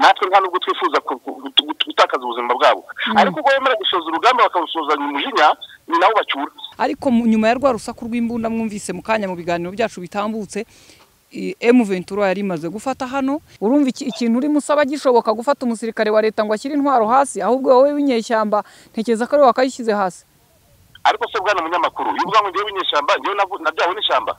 natwe nta nubwo twifuza gutakaza ubuzima bwabo ariko ubwo bemera gusoza urugamba bakawusozanya umujinya ni nawe bacyura ariko mu- nyuma ya rwa rusaku rw'imbunda mwumvise mu kanya mu biganiro byacu bitambutse i- M Ventura yari imaze gufata hano urumva iki- ikintu urimo usaba gishoboka gufata umusirikare wa leta ngo ashyire intwaro hasi ahubwo wowe w'inyeshyamba ntekereza ko ari wowe wakayishyize hasi ariko se bwana munyamakuru iyo ubwanwa ngewe w'inyeshyamba ngewe navu- nabyawe n'ishyamba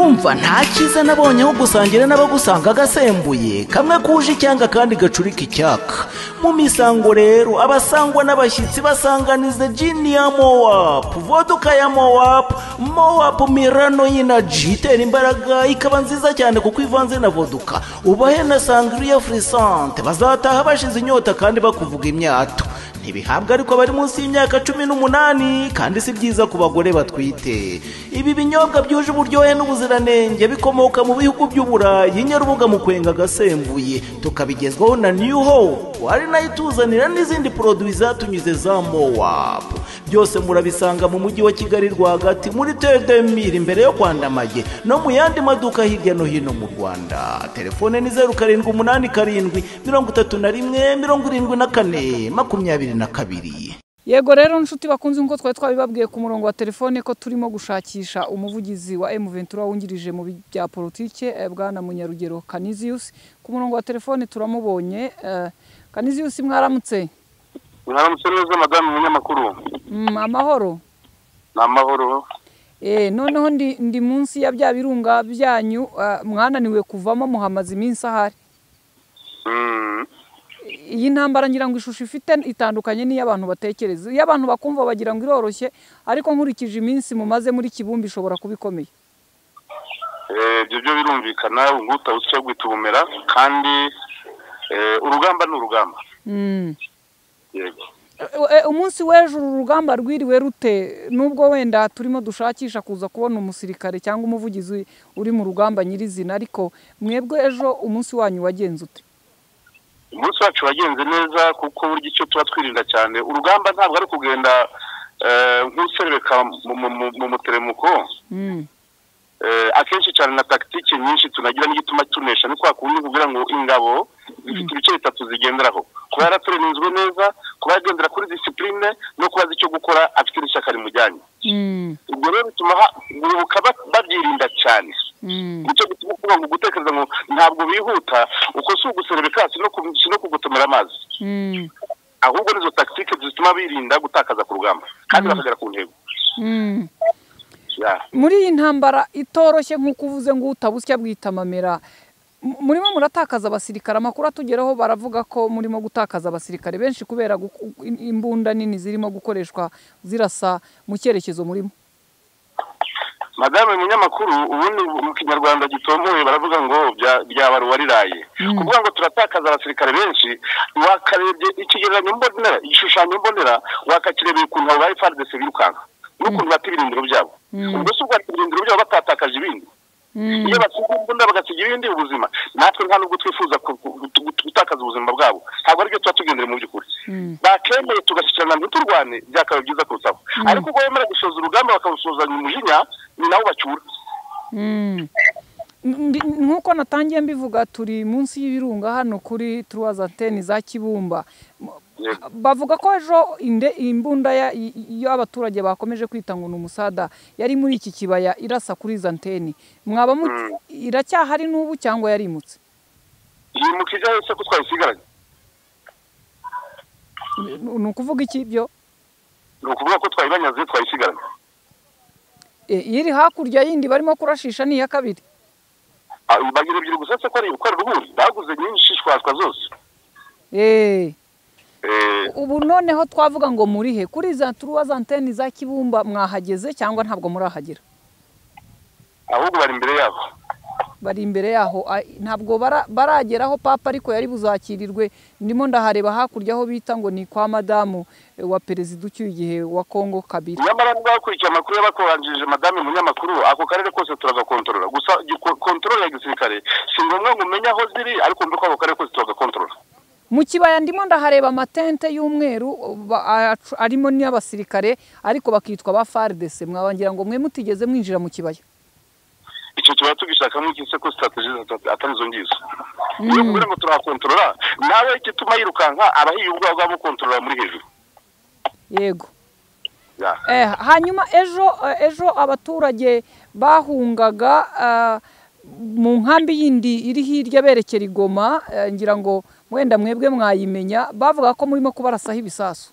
umva nta cyiza nabonye aho gusangira n'abagusanga gasembuye kamwe kuje icyanga kandi gacurika icyaka mu misango rero abasangwa n'abashyitsi basanganiza jini ya mowapu voduka ya mowapu mowapu mirano y'inaji itera imbaraga ikaba nziza cyane kuko ivanze na voduka ubahe na sangriya furisante bazataha bashize inyota kandi bakuvuga imyato ntibihabwa ariko bari munsi y'imyaka cumi n'umunani kandi si byiza ku bagore batwite ibi binyobwa byuje uburyohe n'ubuziranenge bikomoka mu bihugu by'uburayi nyarubuga mu kwenga agasembuye tukabigezwaho na new hope ari nayo ituzanira n'izindi poroduwi zatunyuze za mowapu byose murabisanga mu mujyi wa kigali rwagati muri tedemiri imbere yo kwandamage no mu yandi maduka hirya no hino mu rwanda telefone ni zeru karindwi umunani karindwi mirongo itatu na rimwe mirongo irindwi na kane makumyabiri na kabiri yego rero nshuti bakunze nk'uko twari twabibabwiye ku murongo wa telefone ko turimo gushakisha umuvugizi wa M Ventura wungirije mu bi- bya politike eh, bwana Munyarugero Canisius ku murongo wa telefone turamubonye eh, Canisius mwaramutse mwaramutse neza madamu munyamakuru Mm, amahoro ni amahoro Eh, noneho ndi, ndi munsi ya bya birunga byanyu eh, mwananiwe kuvamo muhamaze iminsi ahari Mm, iyi ntambara ngira ngo ishusho ifite itandukanye n'iy'abantu batekereza iyo abantu bakumva bagira ngo iroroshye ariko nkurikije iminsi mumaze muri kibumbi ishobora kuba ikomeye eh, ibyo byo birumvikana ubwo utawusya guhita ubumera kandi eh, urugamba ni urugamba Mm. yego E- e- umunsi w'ejo uru rugamba rwiriwe rute nubwo wenda turimo dushakisha kuza kubona umusirikare cyangwa umuvugizi uri mu rugamba nyirizina ariko mwebwe ejo umunsi wanyu wagenze ute umunsi wacu wagenze neza kuko burya icyo tuba twirinda cyane urugamba ntabwo ari kugenda eh, nk'userereka mu- mu- mu- mu muteremuko Mm. Eh, akenshi cyane na tagitike nyinshi tunagira n'igituma tunesha ni kwa kundi kugira ngo ingabo zifite ibice bitatu zigenderaho kuba yaraturinzwe neza kuba yagendera kuri disipurine no kuba azi icyo gukora afite n'ishyaka rimujyanye Mm. ubwo rero bituma bibuka babyirinda cyane Mm. nicyo gituma ukuvuga ngo gutekereza ngo ntabwo bihuta uko si uguserebeka si no ku- si no kugotomera amazi Mm. ahubwo nizo tagitike zituma birinda gutakaza ku rugamba kandi bakagera ku ntego Mm. Yeah. muri iyi ntambara itoroshye nk'uko uvuze ngo utabusya bwitamamera mu- murimo muratakaza abasirikare amakuru atugeraho baravuga ko murimo gutakaza abasirikare benshi kubera guku- im- imbunda nini zirimo gukoreshwa zirasa mu cyerekezo murimo madame umunyamakuru ubundi mu kinyarwanda gitomoye baravuga ngo bya- byaba ruwariraye kuvuga ngo turatakaza abasirikare benshi wakarebye ikigereranyo mbonera igishushanyo mbonera wakakirebera ukuntu abo bari fardese birukanka n'ukuntu bata ibirindiro byabo ubwo si ubwatsi ibirindiro byabo batatakaje ibindi iyo basiga imbunda bagasiga ibindi ubuzima natwe nta nubwo twifuza ku- ku- gutu- gutu- gutakaza ubuzima bwabo ntabwo aribyo tuba tugendera mu by'ukuri bakemeye tugashyikirana ntiturwane byakaba byiza kurushaho ariko ubwo bemera gusoza urugamba bakawusozanya umujinya ni nawe bacyura Mm. Ndi- nk'uko natangiye mbivuga turi munsi y'ibirunga hano kuri turuwaza anteni za kibumba M- Yego. bavuga ko ejo inde imbunda ya- i- iyo abaturage bakomeje kwita ngo ni umusada yari muri iki kibaya irasa kuri izo anteni mwaba mu- iracyahari n'ubu cyangwa yarimutse iyi mukijya hose ko twayisigaranye ni ukuvuga iki ibyo ni ukuvuga ko twayibanyaze twayisigaranye E, iri hakurya yindi barimo kurashisha ni iya kabiri Ah, bagira ebyiri gusa se ko ari ko ari uruhuri baguze nyinshi shwashwa zose Eh. Eh, ubu noneho twavuga ngo murihe kuri za turuwaza anteni za kibumba mwahageze cyangwa ntabwo murahagera ahubwo bari imbere yabo bari imbere yaho a- ntabwo bara- barageraho papa ariko yari buzakirirwe ndimo ndahareba hakurya aho bita ngo ni kwa madamu eh, wa perezida ucyuye igihe wa kongo kabiri nyamara niba wakurikiye amakuru y'abakoranjirije madame munyamakuru ako karere kose turagakontorora gusa kontorora ya gisirikare si ngombwa ngo umenye aho ziri ariko mbe ko ako karere kose turagakontorora mu kibaya ndimo ndahareba amatente y'umweru ba- a- arimo n'abasirikare ariko bakitwa ba faridese mwaba ngira ngo mwe mutigeze mwinjira mu kibaya icyo tuba tugishakamo iki se ko sitrategi atari izo ngizo iyo kugira ngo turahakontorora nawe igituma yirukanka aba yiye ubwawe bwa bukontorora muri hejuru yego Ya. Eh, hanyuma ejo eh, ejo abaturage bahungaga ah, mu nkambi yindi iri hirya berekera i Goma eh, ngira ngo mwenda mwebwe mwayimenya bavuga ko murimo kubarasaho ibisasu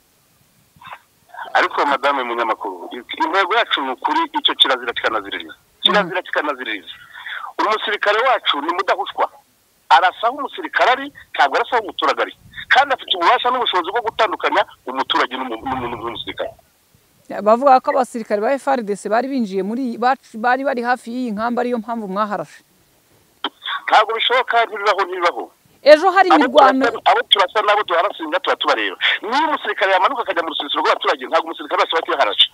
ariko madame munyamakuru intego yacu ni ukuri icyo kirazira kikanaziririza kirazira kikanaziririza umusirikare wacu ni mudahushwa arasa aho umusirikare ari ntabwo arasa aho umuturage ari kandi afite ububasha n'ubushobozi bwo gutandukanya umuturage n'umu- n'umu- n'umusirikare Eh, bavuga ko abasirikare ba FARDC bari binjiye muri iyi- bac- bari bari hafi y'iyi nkambi ariyo mpamvu mwaharashe ntabwo bishoboka ntibibaho ntibibaho ejo hari abo imirwano turasa- abo turasa n'abo duharasinga tuba tubareba niyo umusirikare yamanuka akajya mu rusisiro rw'abaturage ntabwo umusirikare wese aba yaharaje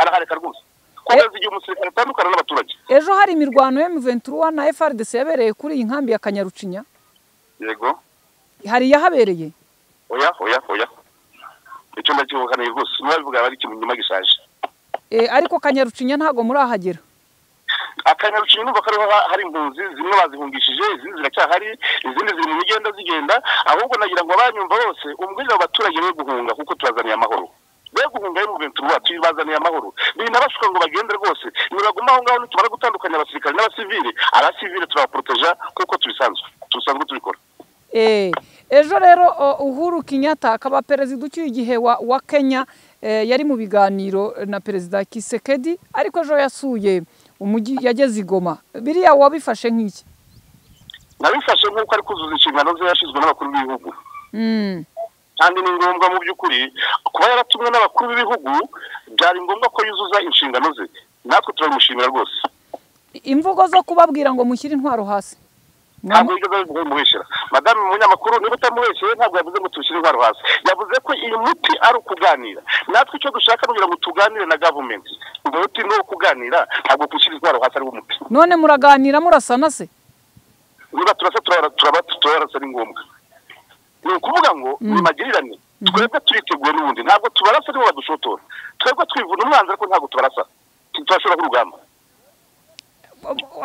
arahareka rwose kugeza igihe umusirikare atandukana n'abaturage ejo hari imirwano ya M23 na FARDC yabereye kuri iyi nkambi ya Kanyarucinya yego hari yahabereye oya oya oya icyo ndakibukaneye rwose ntibabivuga bari ikintu nyuma gishaje Eh, ariko Kanyarucinya ntago murahagera akanyarucinya numva ko ariho ha- hari impunzi zimwe bazihungishije izindi ziracyahari izindi ziri mu migenda zigenda ahubwo nagira ngo abanyumva bose umbwirire abo baturage be guhunga kuko tubazaniye amahoro be guhunga yo mu bintu tuba tubazaniye amahoro birinda bashuka ngo bagende rwose nibaguma aho ngaho nitumara gutandukanya abasirikare n'abasivile abasivile turabaporoteja kuko tubisanzwe tubisanzwe tubikora Eh, ejo rero o, uhuru kenyatta akaba perezida ucyuye igihe wa, wa kenya eh, yari mu biganiro na perezida kisekedi ariko ejo yasuye umujyi yageze i goma biriya wabifashe nk'iki nabifashe nk'uko ari kuzuza inshingano ze yashyizwe n'abakuru b'ibihugu Mm, kandi ni ngombwa mu by'ukuri kuba yaratumwe n'abakuru b'ibihugu byari ngombwa ko yuzuza inshingano ze natwe turabimushimira rwose imvugo zo kubabwira ngo mushyire intwaro hasi ntabwo yigeze abivuga bimuheshyira madamu umunyamakuru niba utamuheshyeye ntabwo yavuze ngo tubishyire intwaro hasi yavuze ko iyi muti ari ukuganira natwe icyo dushaka ni kugira ngo tuganire na gavumenti uwo muti ni uwo kuganira ntabwo gushyira intwaro hasi ari wo muti none muraganira murasana se niba turasa turara- turaba turarasa ni ngombwa ni ukuvuga ngo ni magirirane twebwe turiteguye n'ubundi ntabwo tubarasa nibo badushotora twebwe twivuna umwanzi ariko ntabwo tubarasa turashobora nk'urugamba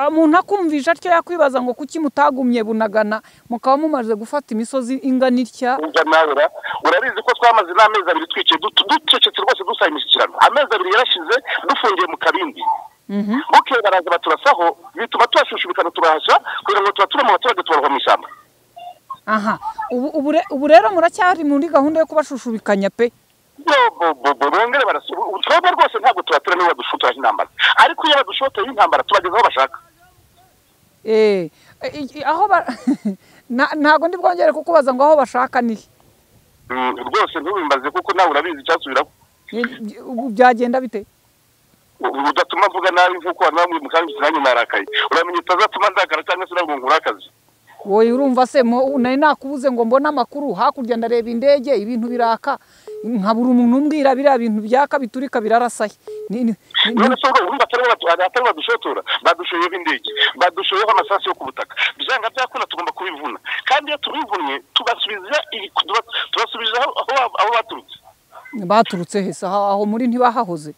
umuntu akumvisha atyo yakwibaza ngo kuki mutagumye bunagana mukaba mumaze gufata imisozi ingana itya Umva nawe ra urabizi ko twamaze n'amezi abiri twicaye dutu- ducecetse rwose dusaba imishyikirano amezi abiri yarashize dufungiye mu kabindi bukeye baraza baturasaho bituma tubashushubikana tubahashya kugira ngo tubature mu baturage tubaroha mu ishyamba aha ubu, ubu, re- ubu rero muracyari muri gahunda yo kubashushubikanya pe bobobo bongere barasa ubu twebwe rwose ntabwo tubatura niba badushotoraho intambara ariko iyo badushotoye intambara tubageza aho bashaka Eh, i- i- aho ba Na- ntago ndi bwongere kukubaza ngo aho bashaka ni he? Mm, rwose ntubimbaze kuko nawe urabizi icyasubiraho Ni- ubu byagenda bite U- udatuma mvuga nabi nk'uko abantu bamwe mukangize nanjye narakaye uramenya utazatuma ndakara cyangwa se ntabwo nkura akazi wowe urumva se mo- nari nakubuze ngo mbone amakuru hakurya ndareba indege ibintu biraka nkabura umuntu umbwira biriya bintu byaka biturika birarasaye Ni- ni- ni- none ni- se urumva urumva atari batu- atari badushotora badushoyeho indege badushoyeho amasasu yo ku butaka byanga byakunda tugomba kubivuna kandi iyo tubivunnye tubasubiza ibi- tuba- tubasubiza aho aho- aho baturutse baturutse hese aha- aho muri ntibahahoze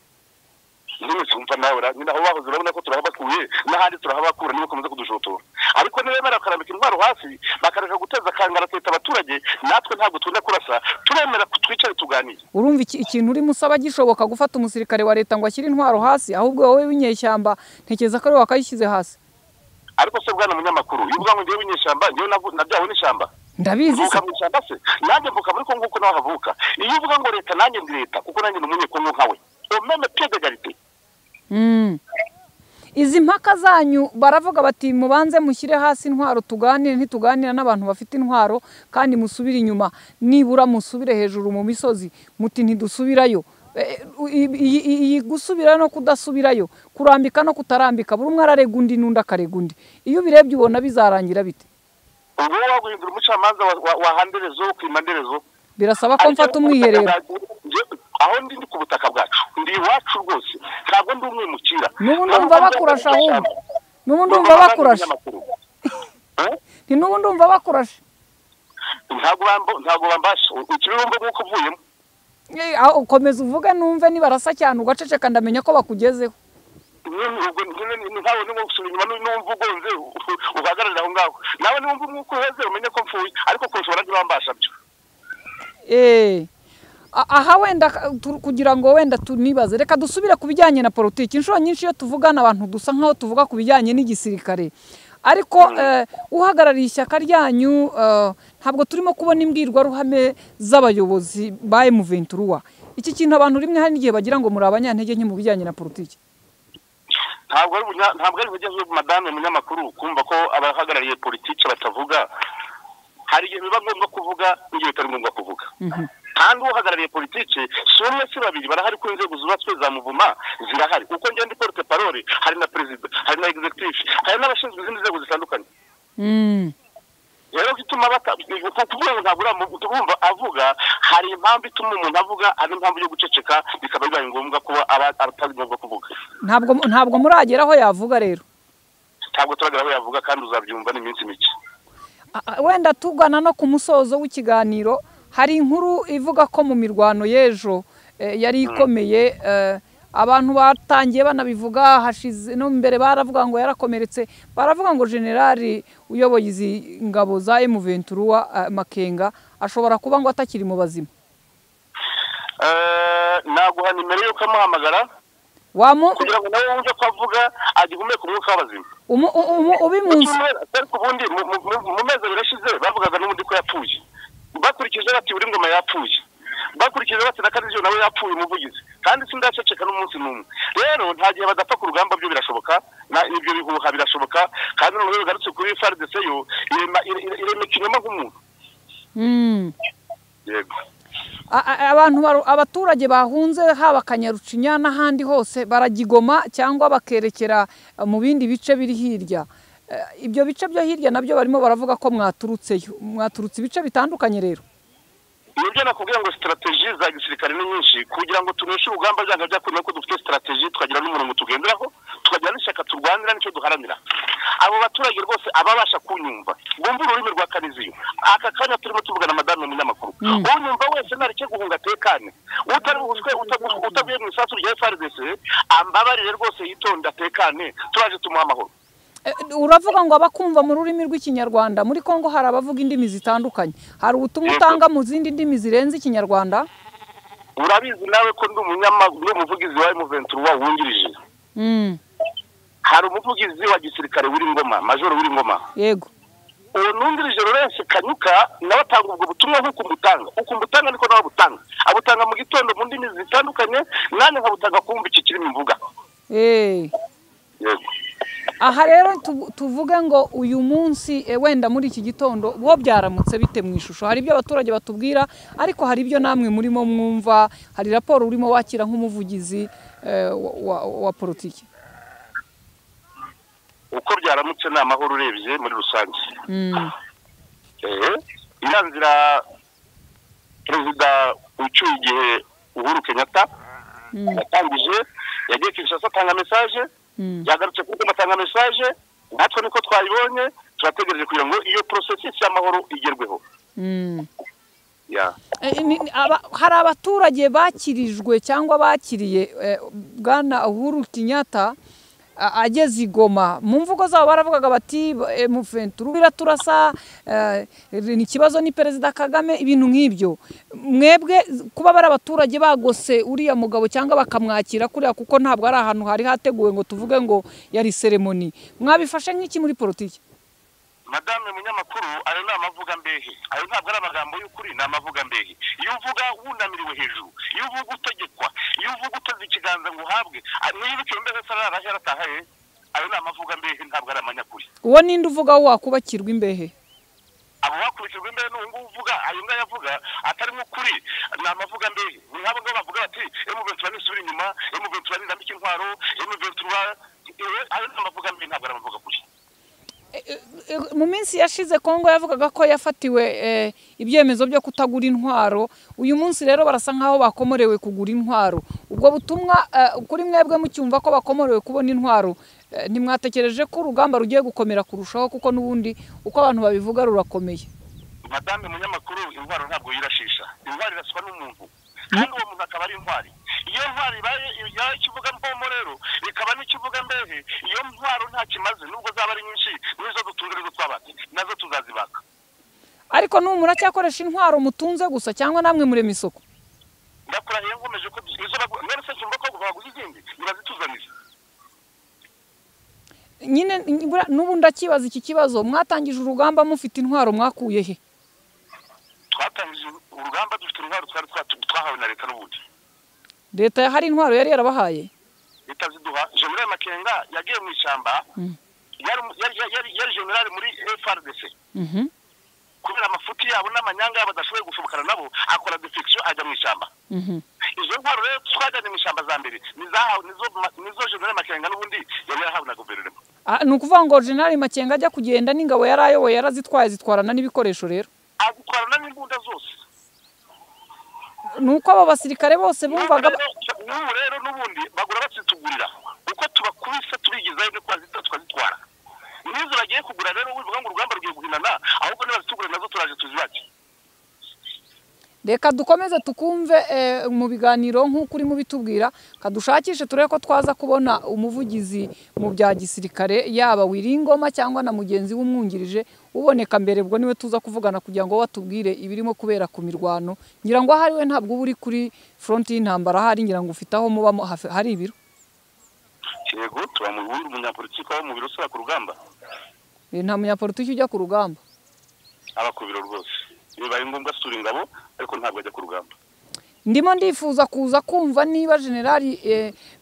none se wumva nawe ra- nyine aho bahoze urabona ko turahabakuye n'ahandi turahabakura niba bakomeza kudushotora ariko nibemera bakarambika intwaro hasi bakareka guteza akangara akita abaturage natwe ntabwo tunda kurasa turemera ko twicare tuganire urumva iki- ikintu urimo usaba gishoboka gufata umusirikare wa leta ngo ashyire intwaro hasi ahubwo wowe w'inyeshyamba ntekereza ko ari wowe wakayishyize hasi ariko se bwana munyamakuru iyo uvuga ngo ngewe w'inyeshyamba ngewe navu- nabyawe n'ishyamba ndabizi mvuka se mu ishyamba se nanjye mvuka muri ko nguko nawe havuka iyo uvuga ngo leta nanjye ndi leta kuko nanjye ni umunyekongo nkawe umeme pied d'égalité Mm. izi mpaka zanyu baravuga bati mubanze mushyire hasi intwaro tuganire ntituganira n'abantu bafite intwaro kandi musubire inyuma nibura musubire hejuru mu misozi muti ntidusubirayo Eh, iyi- iyi iyi gusubira no kudasubirayo kurambika no kutarambika buri umwe ararega undi n'undi akarega undi iyo ubirebye ubona bizarangira bite ubu wowe waguhindura umucamanza wa- wa- wa handerezo wo kwima nderezo birasaba ko mfata umwiherero Njye- aho ndi ndi ku butaka bwacu ndi iwacu rwose ntabwo ndi umwimukira n'ubu ndumva bakurasha ahubwo n'ubu ndumva bakurasha ni n'ubu ndumva bakurasha ntabwo bambo- ntabwo bambasha ikibibumbo nk'uko uvuyemo Eh, aho ukomeza uvuge numve nibarasa cyane ugaceceka ndamenya ko bakugezeho nyine ubwo nyine ni- ni nkawe niba gusubira inyuma nu- numva ugonze u- uhagararira aho ngaho nawe niwumva umwuka uheze umenye ko mfuye ariko kurusha ntibambasha byo Eh, a- aha wenda ka- tu- kugira ngo wenda tunibaze reka dusubire ku bijyanye na politiki inshuro nyinshi iyo tuvugana abantu dusa nk'aho tuvuga ku bijyanye n'igisirikare ariko eh, uhagarariye ishyaka ryanyu eh, ntabwo turimo kubona imbwirwaruhame z'abayobozi ba emuventura iki kintu abantu rimwe hari n'igihe bagira ngo muri abanyantege nke mu bijyanye na politiki ntabwo ari ubunya- ntabwo ari ubugezi madame munyamakuru kumva ko abahagarariye politiki batavuga hari igihe biba ngombwa kuvuga n'igihe bitari ngombwa kuvuga kandi uhagarariye politiki si umwe si babiri barahari ku nzego zubatswe za muvuma zirahari kuko njyewe ndi porte parole hari na perezida hari na executive hari n'abashinzwe izindi nzego zitandukanye Mm. rero gituma bata- kuvuga ngo ntabwo uramu- urumva avuga hari impamvu ituma umuntu avuga ari impamvu yo guceceka bikaba bibaye ngombwa kuba aba- atari ngombwa kuvuga ntabwo ntabwo muragera aho yavuga rero ntabwo turagera aho yavuga kandi uzabyumva ni iminsi mike A- a- wenda tugana no ku musozo w'ikiganiro hari inkuru ivuga ko mu mirwano y'ejo eh, yari ikomeye eh, abantu batangiye banabivuga hashize no mbere baravuga ngo yarakomeretse baravuga ngo generali uyoboye izi ngabo za emuventura makenga ashobora kuba ngo atakiri mu bazima Eh, naguha nimero yuko amuhamagara Wamu- kugira ngo nawe wumve ko avuga agihumeka umwuka w'abazima umu- u- umu- ubimunzi Icyumweru, ariko ubundi mu- mu- mu- mu mezi abiri ashize bavugaga n'ubundi ko yapfuye bakurikije bati buri ngoma yapfuye bakurikije bati na kariziyo nawe yapfuye umuvugizi kandi sindaceceka n'umunsi n'umwe rero nta gihe badapfa ku rugamba byo birashoboka na- ibyo bihuha birashoboka kandi noneho iyo bigarutse kuri faridese yo irema- ire- irema ikinyoma nk'umuntu Mm. yego A- a- abantu baru- abaturage bahunze haba kanyarucinya n'ahandi hose baragigoma cyangwa bakerekera eh, mu bindi bice biri hirya Eh, ibyo bice byo hirya nabyo barimo baravuga ko mwaturutseyo mwaturutse ibice bitandukanye rero nibyo nakubwiye ngo sitarateji za gisirikare ni nyinshi kugira ngo tuneshe urugamba byanga byakurimo ko dufite sitarateji tukagira n'umurongo tugenderaho tukagira n'ishyaka turwanira nicyo duharanira abo baturage rwose ababasha kunyumva bumva ururimi rwa kariziyo aka kanya turimo tuvugana madame munyamakuru unyumva wese ntareke guhunga atekane utari buhuzwe uta- utavuye mu isasu rya frdc ambabarire rwose yitonde atekane turaje tumuha amahoro Eh, uravuga ngo abakumva mu rurimi rw'ikinyarwanda muri kongo hari abavuga indimi zitandukanye hari ubutumwa Yego. utanga mu zindi ndimi zirenze ikinyarwanda urabizi nawe ko ndi umunyama- ndi umuvugizi wa emuventura wungirije Mm, hari umuvugizi wa gisirikare w'ingoma majoro w'ingoma yego uwo nungirije Lawrence kanyuka nawe atanga ubwo butumwa nk'uko umutanga uko umutanga niko nawe abutanga abutanga mu gitondo mu ndimi zitandukanye nanjye nkabutanga kumva iki kirimo imvuga Eh. yego aha rero tu- tuvuge ngo uyu munsi eh, wenda muri iki gitondo bo byaramutse bite mu ishusho hari ibyo abaturage batubwira ariko hari ibyo namwe murimo mwumva hari raporo urimo wakira nk'umuvugizi eh, wa- wa- wa politiki uko byaramutse ni amahoro urebye muri rusange Mm, eh iriya nzira perezida ucyuye igihe uhuru kenyatta mm, yatangije yagiye kinshasa atanga mesaje mm. yagarutse kuri goma atanga mesaje natwe niko twayibonye turategereje kugira ngo iyo porosesisi y'amahoro igerweho Mm. ya Eh, ni- ni- aba- hari abaturage bakirijwe cyangwa bakiriye eh, bwana uhuru kinyatta a- ageze i goma mu mvugo zabo baravugaga bati mufenturu biraturasa eh, ni ikibazo ni perezida kagame ibintu nk'ibyo mwebwe kuba bari abaturage bagose uriya mugabo cyangwa bakamwakira kuriya kuko ntabwo ari ahantu hari hateguwe ngo tuvuge ngo yari seremoni mwabifashe nk'iki muri politiki madame munyamakuru ayo ni amavuga mbehe ayo ntabwo ari amagambo y'ukuri ni amavuga mbehe iyo uvuga wunamiriwe hejuru iyo uvuga utegekwa iyo uvuga uteze ikiganza ngo uhabwe a- niba icyo mbehe se ararahe aratahaye ayo ni amavuga mbehe ntabwo ari amanyakuri uwo ninde uvuga wo wakubakirwa imbehe abo bakurikirwa imbere n'ubu ngubu uvuga ayo ngayo avuga atarimo ukuri ni amavuga mbere ni nk'abo ngabo bavuga bati emuventura nisubira inyuma emuventura nirambika intwaro emuventura ayo ni amavuga mbere ntabwo ari amavuga kuri mu minsi yashize kongo yavugaga ko yafatiwe ibyemezo byo kutagura intwaro uyu munsi rero barasa nkaho bakomorewe kugura intwaro ubwo butumwa kuri mwebwe mucyumva ko bakomorewe kubona intwaro ntimwatekereje ko urugamba rugiye gukomera kurushaho kuko n'ubundi uko abantu babivuga rurakomeye madame munyamakuru intwaro ntabwo yirashisha intwaro iraswa n'umuntu kandi uwo muntu akaba ari intwari iyo ntwari ibaye ikivuga mbomo rero ikaba n'ikivuga mbehe iyo ntwaro nta kimaze nubwo zaba ari nyinshi nizo dutunze rero twabate nazo tuzazibaka ariko n'ubu muracyakoresha intwaro mutunze gusa cyangwa namwe murema isoko ndakurahiye nkomeje ko izo bagura mwese nshumva ko baguha izindi ntibazituzanize nyine n'ubu ndakibaza iki kibazo mwatangije urugamba mufite intwaro mwakuye he twatangije urugamba dufite intwaro twari twahawe na leta n'ubundi leta hari intwaro yari yarabahaye leta ziduha generale makenga yagiye mu ishyamba yari generale muri frdc kubera amafuti yabo n'amanyanga yabo adashoboye gushobokana nabo akora defection ajya mu ishyamba izo ntwaro rero twajyanye mu ishyamba za mbere nizo generale makenga n'ubundi yari yarahawe na guverinoma ni ukuvuga ngo generale makenga ajya kugenda n'ingabo yari ayoboye yarazitwaye zitwarana n'ibikoresho rero azitwarana n'imbunda zose ni uko abo basirikare bose bumvaga n'ubu rero n'ubundi bagura bazitugurira uko tubakubise tubigezaho niko tukazitwara n'izo bagiye kugura rero wivuga ngo urugamba rugiye guhinana ahubwo nibazitugure nazo turaje tuzibake reka dukomeze tukumve mu biganiro nk'uko urimo ubitubwira kadushakishe turebe ko twaza kubona umuvugizi mu bya gisirikare yaba wiringoma cyangwa na mugenzi w'umwungirije uboneka mbere ubwo niwe tuza kuvugana kugira ngo watubwire ibirimo kubera ku mirwano ngira ngo ahari we ntabwo uba uri kuri foronti y'intambara ahari ngira ngo ufite aho muba hari ibiro yego tuba mu wundi munyapolitiki wo mu biro usaba ku rugamba nta munyapolitiki ujya ku rugamba aba ku biro rwose bibaye ngombwa asura ingabo ariko ntabwo ajya ku rugamba ndimo ndifuza kuza kumva niba generali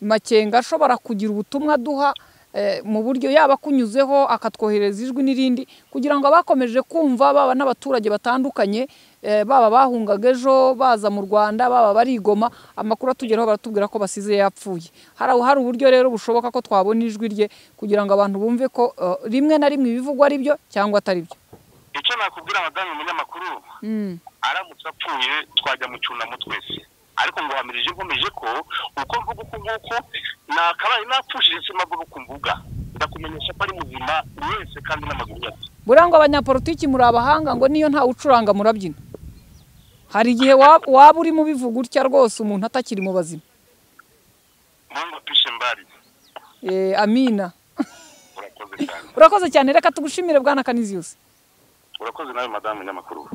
makenga ashobora kugira ubutumwa duha mu buryo yaba akunyuzeho akatwohereza ijwi n'irindi kugira ngo abakomeje kumva baba n'abaturage batandukanye baba bahungaga ejo baza mu rwanda baba barigoma amakuru atugeraho baratubwira ko basize yapfuye hari uburyo rero bushoboka ko twabona ijwi rye kugira ngo abantu bumve ko rimwe na rimwe ibivugwa ari byo cyangwa atari byo icyo nakubwira madamu munyamakuru aramutse apfuye twajya mu cyunamo twese ariko ngo hamirije nkomeje ko uko mvuga uku nguku nakabaye napfushije simbavuga uku mvuga ndakumenyesha ko ari muzima wese kandi n'amaguru yose buriya ngo abanyapolitiki muri abahanga ngo niyo ntawe ucuranga murabyina hari igihe waba uri mubivuga utya rwose umuntu atakiri mu bazima mungu pishe mbari amina urakoze cyane urakoze cyane reka tugushimire bwana kaniziyusi urakoze nawe madamu n'amakuru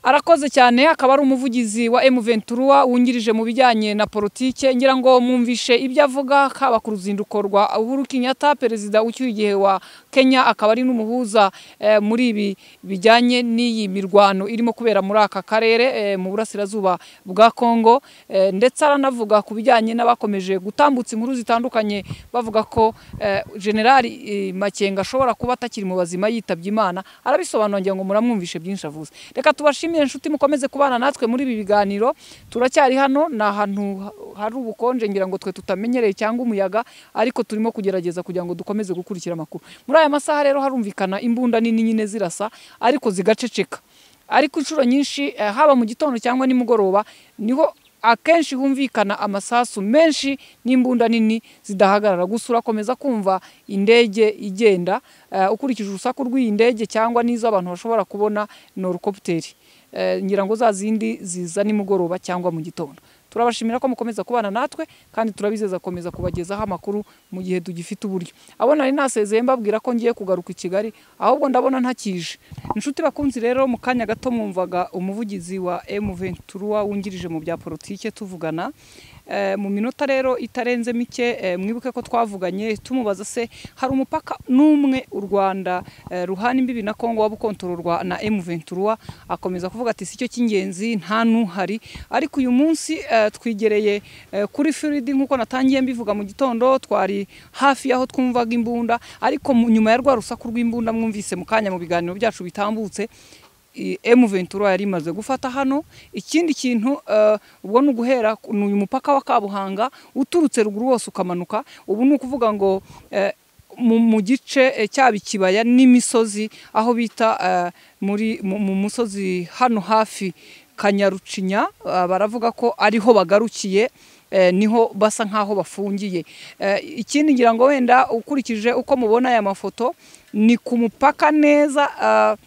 arakoze cyane akaba ari umuvugizi wa emuventura wungirije mu bijyanye na politike ngira ngo mwumvishe ibyo avuga haba ku ruzinduko rwa uhuru kenyatta perezida ucyuye igihe wa kenya akaba ari n'umuhuza muri ibi bijyanye n'iyi mirwano irimo kubera muri aka karere mu burasirazuba bwa kongo ndetse aranavuga ku bijyanye n'abakomeje gutambutsa inkuru zitandukanye bavuga ko generali makenga ashobora kuba atakiri mu bazima yitabye imana arabisobanura ngira ngo muramwumvishe byinshi avuze reka tubashime inshuti mukomeze kubana natwe muri ibi biganiro turacyari hano ni ahantu hari ubukonje ngira ngo twe tutamenyereye cyangwa umuyaga ariko turimo kugerageza kugira ngo dukomeze gukurikira amakuru muri aya masaha rero harumvikana imbunda nini nyine zirasa ariko zigaceceka ariko inshuro nyinshi haba mu gitondo cyangwa nimugoroba niho akenshi humvikana amasasu menshi n'imbunda nini zidahagarara gusa urakomeza kumva indege igenda ukurikije urusaku rw'iyi ndege cyangwa n'izo abantu bashobora kubona norukoputeri ngira ngo za zindi ziza nimugoroba cyangwa mu gitondo turabashimira ko mukomeza kubana natwe kandi turabizeza komeza kubagezaho amakuru mu gihe tugifite uburyo abo nari nasezeye mbabwira ko ngiye kugaruka i kigali ahubwo ndabona ntakije inshuti bakunzi rero mu kanya gato mwumvaga umuvugizi wa emuventura wungirije mu bya politike tuvugana eh, mu minota rero itarenze mike eh, mwibuke ko twavuganye tumubaza se hari umupaka n'umwe u Rwanda eh, ruhana imbibi na Kongo wabukontororwa na M23 akomeza kuvuga ati sicyo cy'ingenzi nta nuhari ariko uyu munsi eh, twigereye eh, kuri Floride nkuko natangiye mbivuga mu gitondo twari hafi yaho twumvaga imbunda ariko mu- nyuma ya rwa rusaku rw'imbunda mwumvise mu kanya mu biganiro byacu bitambutse i- M23 yari imaze gufata hano ikindi kintu eh, ubwo ni uguhera ku- ni uyu mupaka wa Kabuhanga uturutse ruguru wose ukamanuka ubu ni ukuvuga ngo eh, mu, mu gice eh, cyaba ikibaya n'imisozi aho bita eh, muri mu, mu musozi hano hafi Kanyarucinya eh, baravuga ko ariho bagarukiye eh, niho basa nk'aho bafungiye Eh, ikindi ngira ngo wenda ukurikije uko mubona aya mafoto ni ku mupaka neza eh,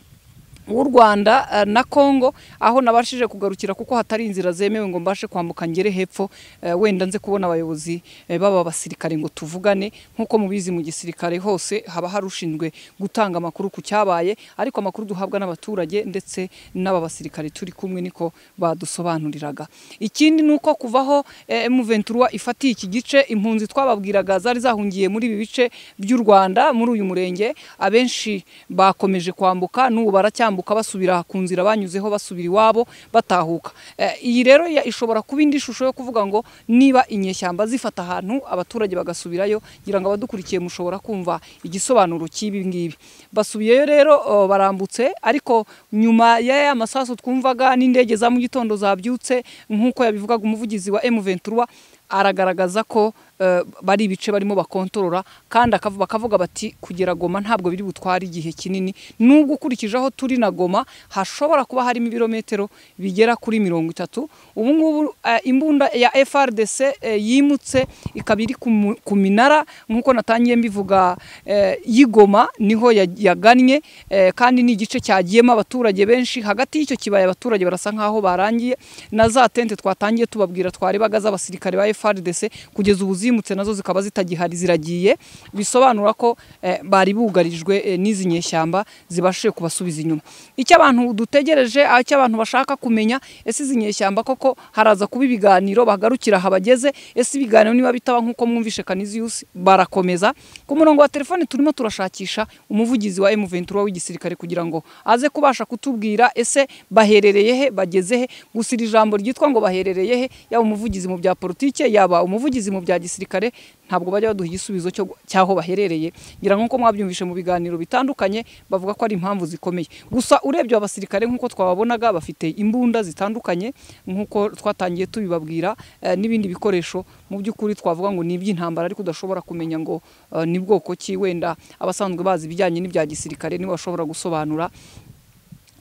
w'u rwanda eh, na congo aho nabashije kugarukira kuko hatari inzira zemewe ngo mbashe kwambuka ngere hepfo eh, wenda nze kubona abayobozi eh, baba basirikare ngo tuvugane nk'uko mubizi mu gisirikare hose haba hari ushinzwe gutanga amakuru ku cyabaye ariko amakuru duhabwa n'abaturage ndetse n'aba basirikare turi kumwe niko badusobanuriraga ikindi ni uko kuvaho M23 ifatiye iki gice impunzi twababwiraga zari zahungiye muri ibi bice by'u Rwanda muri uyu murenge abenshi bakomeje kwambuka n'ubu baracyambuka basubira ku nzira banyuzeho basubira iwabo batahuka Eh, iyi rero ya- ishobora kuba indi shusho yo kuvuga ngo niba inyeshyamba zifata ahantu abaturage bagasubirayo ngira ngo abadukurikiye mushobora kumva igisobanuro cy'ibi ngibi basubiyeyo rero oh, barambutse ariko nyuma y'aya masasu twumvaga n'indege za mu gitondo zabyutse nk'uko yabivugaga umuvugizi wa M23 aragaragaza ko eh, bari ibice barimo bakontorora kandi akavu- bakavuga bati kugera Goma ntabwo biri butware igihe kinini nubwo ukurikije aho turi na Goma hashobora kuba harimo ibirometero bigera kuri mirongo itatu ubu ngubu eh, imbunda ya FRDC eh, yimutse ikaba iri ku mu- ku minara nk'uko natangiye mbivuga eh, y'igoma niho ya- yagannye eh, kandi ni igice cyagiyemo abaturage benshi hagati y'icyo kibaya abaturage barasa nk'aho barangiye na za tente twatangiye tubabwira twarebaga z'abasirikare ba FRDC kugeza ubu zimutse nazo zikaba zitagihari ziragiye bisobanura ko eh, bari bugarijwe eh, n'izi nyeshyamba zibashije kubasubiza inyuma icyo abantu dutegereje aho icyo abantu bashaka kumenya ese izi nyeshyamba koko haraza kuba ibiganiro bagarukira aha bageze ese ibiganiro niba bitaba nk'uko mwumvishe Canisius barakomeza ku murongo wa telefone turimo turashakisha umuvugizi wa M23 w'igisirikare kugira ngo aze kubasha kutubwira ese baherereye he bageze he gusa iri jambo ryitwa ngo baherereye he yaba umuvugizi mu bya politike yaba umuvugizi mu bya gisirikare ntabwo bajya baduha igisubizo cyo cyaho baherereye ngira ngo nk'uko mwabyumvishe mu biganiro bitandukanye bavuga ko ari impamvu zikomeye gusa urebye aba basirikare nk'uko twababonaga bafite imbunda zitandukanye nk'uko twatangiye tubibabwira eh, n'ibindi bikoresho mu by'ukuri twavuga ngo ni iby'intambara ariko udashobora kumenya ngo eh, ni bwoko ki wenda abasanzwe bazi ibijyanye n'ibya gisirikare nibo bashobora gusobanura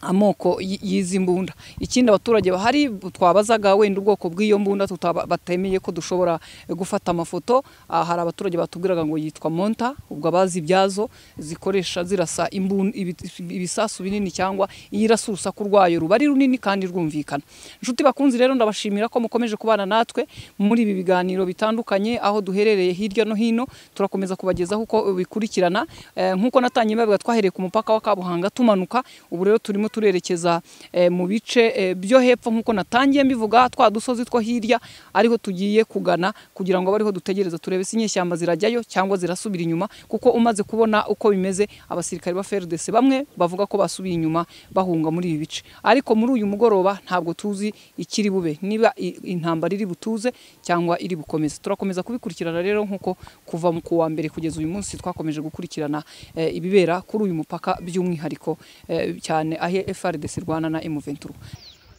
amoko y- y'izi mbunda ikindi abaturage bahari twabazaga wenda ubwoko bw'iyo mbunda tutaba- batemeye ko dushobora eh, gufata amafoto Ah, hari abaturage batubwiraga ngo yitwa monta ubwo abazi ibyazo zikoresha zirasa imbun- ibi- ibisasu binini cyangwa iyirasa urusaku rwayo ruba ari runini kandi rwumvikana inshuti bakunzi rero ndabashimira ko mukomeje kubana natwe muri ibi biganiro bitandukanye aho duherereye hirya no hino turakomeza kubagezaho uko bikurikirana Eh, nk'uko natangiye mbavuga twahereye ku mupaka wa Kabuhanga tumanuka ubu rero turimo turerekeza eh, mu bice eh, byo hepfo nk'uko natangiye mbivuga twa dusozi two hirya ariho tugiye kugana kugira ngo abe ariho dutegereza turebe se inyeshyamba zirajyayo cyangwa zirasubira inyuma kuko umaze kubona uko bimeze abasirikare ba FRDC bamwe bavuga ko basubiye inyuma bahunga muri ibi bice ariko muri uyu mugoroba ntabwo tuzi ikiri bube niba i- intambara iri butuze cyangwa iri bukomeze turakomeza kubikurikirana rero nk'uko kuva mu kuwa mbere kugeza uyu munsi twakomeje gukurikirana eh, ibibera kuri uyu mupaka by'umwihariko eh, cyane aho FRDC irwana na M23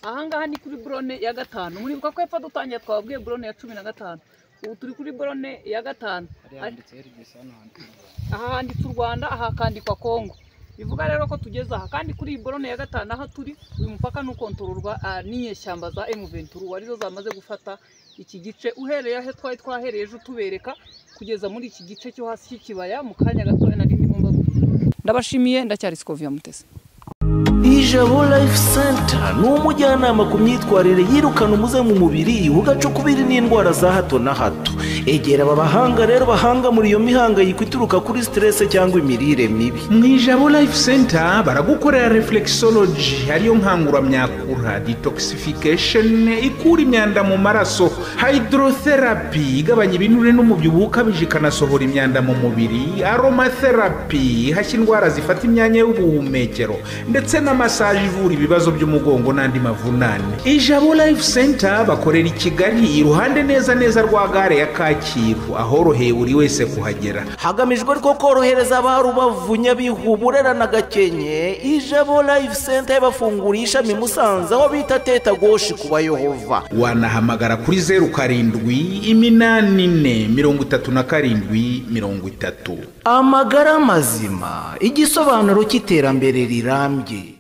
ahangaha ni kuri borone ya gatanu muribuka ko hepfo dutangiye twababwiye borone ya cumi na gatanu ubu turi kuri borone ya gatanu aha handitse u rwanda aha hakandikwa kongo bivuga rero ko tugeze aha kandi kuri iyi borone ya gatanu aho turi uyu mupaka ni ukontororwa ah, n'inyeshyamba za M23 arizo zamaze gufata iki gice uhereye aho twari twahereye ejo tubereka kugeza muri iki gice cyo hasi cy'ikibaya mu kanya gatoya nari ndimo mbabwira ndabashimiye ndacyari Sikovia Mutesi ijabo life center ni umujyanama ku myitwarire yirukana umuze mu mubiri ugacukubiri n'indwara za hato na hato egera aba bahanga rero bahanga muri iyo mihangayiko ituruka kuri siterese cyangwa imirire mibi mu ijabo life center baragukorera reflexology ariyo nkanguramyakura detoxification ikura imyanda mu maraso hydrotherapy igabanya ibinure n'umubyibuho ukabije ikanasohora imyanda mu mubiri aromatherapy ihashya indwara zifata imyanya y'ubuhumekero ndetse na massage ivura ibibazo by'umugongo n'andi mavunane ijabo life center bakorera i kigali iruhande neza neza rwa gare ya kacyiru ahoroheye buri wese kuhagera hagamijwe rwo korohereza ba rubavu nyabihu burera na gakenke ijabo life center y'abafungura ishami musanze aho bita teta goshi ku bayehova wanahamagara kuri zeru karindwi iminani ine mirongo itatu na karindwi mirongo itatu amagara mazima igisobanuro cy'iterambere rirambye